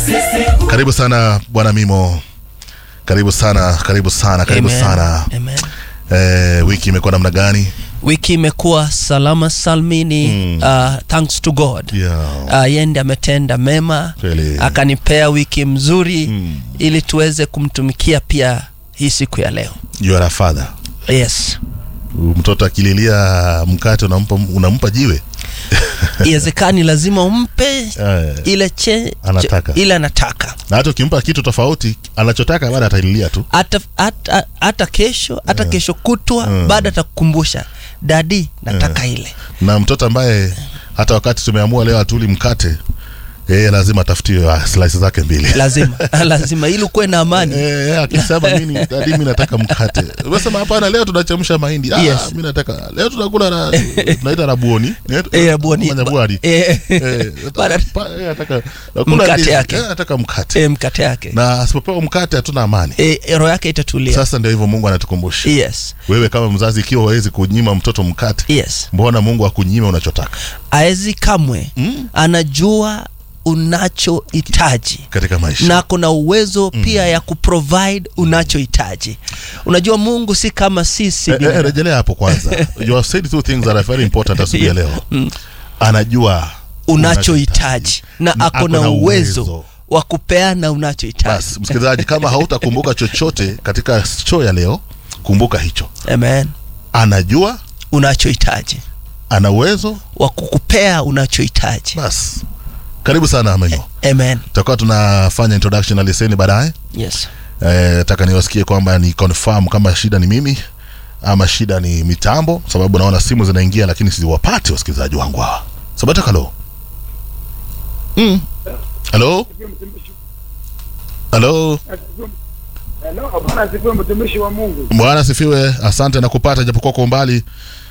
Karibu sana bwana Mimo, karibu sana, karibu sana, karibu Amen. sana. Amen. Eh, wiki imekuwa namna gani? wiki imekuwa salama salmini uh, thanks to god Yeah. uh, yende ametenda mema Kweli. akanipea wiki mzuri Mm. ili tuweze kumtumikia pia hii siku ya leo You are a father. yes Mtoto akililia mkate unampa, unampa jiwe iwezekani lazima umpe Eh, ile che, Anataka. ile anataka na hata ukimpa kitu tofauti anachotaka baada atalilia tu. hata hata hata kesho hata kesho kutwa Mm. baada atakukumbusha dadi nataka ile Na mtoto ambaye hata wakati tumeamua leo atuli mkate yeye lazima atafutiwe ah, slice zake mbili. lazima lazima ili ukuwe na amani Eh, akisema nini dadi mimi nataka mkate. Unasema hapana leo tunachemsha mahindi. Ah, Yes. mimi nataka leo tunakula na tunaita rabuoni. Eh, boni- Manyabwari. eh, Eh, Baada- pa- eh, nataka nakula Mkate ndizi. yake. Eh, nataka mkate. eh, mkate yake Na asipopewa mkate hatuna amani. eh, roho yake itatulia Sasa ndio hivyo Mungu anatukumbusha. yes Wewe kama mzazi ikiwa huwezi kunyima mtoto mkate, yes mbona Mungu akunyime unachotaka aezi kamwe Mm. anajua unachohitaji katika maisha? na kuna uwezo pia ya kuprovide unachohitaji unajua mungu si kama sisi Eh, eh, binadamu. rejelea hapo kwanza. You have said two things that are very important asubuhi ya leo. Anajua unachohitaji na Na ako na ako na uwezo uwezo. wa kupeana unachohitaji Basi msikilizaji, kama hautakumbuka chochote katika show ya leo, kumbuka hicho. amen Anajua, unachohitaji ana uwezo. wa kukupea unachohitaji Basi karibu sana Amenyo. amen Tutakuwa tunafanya introduction na leseni baadaye. yes Eh, nataka niwasikie kwamba ni confirm kama shida ni mimi ama shida ni mitambo, sababu naona simu zinaingia lakini siwapati wasikilizaji wangu hawa. Sabata halo. Mm. Halo. Halo. Hello, bwana asifiwe mtumishi wa Mungu. Bwana sifiwe. Asante na kupata japokuwa kwa umbali.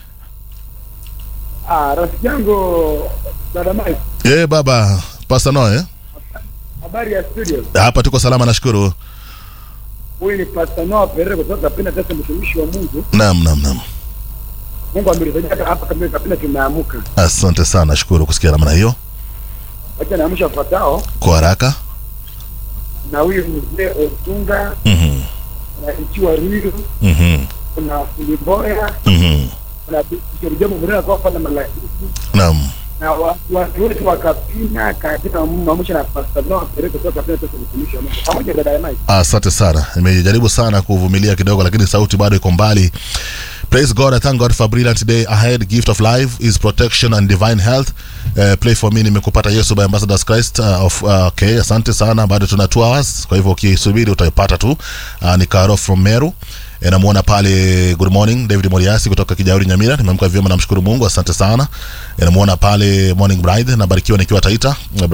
Ah, rafiki yangu dada Mike, Eh, baba Pastor Noe. habari ya studio. Hapa tuko salama nashukuru. Huyu ni Pastor Noah Perere kutoka Kapina sasa mtumishi wa Mungu. Naam, naam, naam. Mungu ametusaidia hapa Kapina Kapina tumeamuka. Asante sana, nashukuru kusikia namna hiyo. Wacha naamsha wafuatao Kwa haraka. na huyu mzee Otunga Mhm. na Ichiwa Ruiru Mhm. kuna Fuliboya Mhm. kuna Bishop Jomo Murena kwa fana malaiki Naam. na wa- watu wote wa Kapina katika maamsha na Pastor Noah Perere kutoka Kapina sasa mtumishi wa Mungu. Pamoja na dada Mike. Asante sana, nimejaribu sana kuvumilia kidogo, lakini sauti bado iko mbali. Praise God, I thank God for a brilliant day ahead. Gift of life is protection and divine health. Uh, play for me, nimekupata Yesu by Ambassadors Christ. Uh, of, uh, okay, asante sana, bado tuna two hours, kwa hivyo ukisubiri utaipata tu. Uh, ni Karo from Meru. Eh, namuona pale good morning David Moriasi kutoka Kijauri Nyamira. Nimeamka vyema, namshukuru Mungu, asante sana. Eh, namuona pale morning bride, nabarikiwa nikiwa Taita.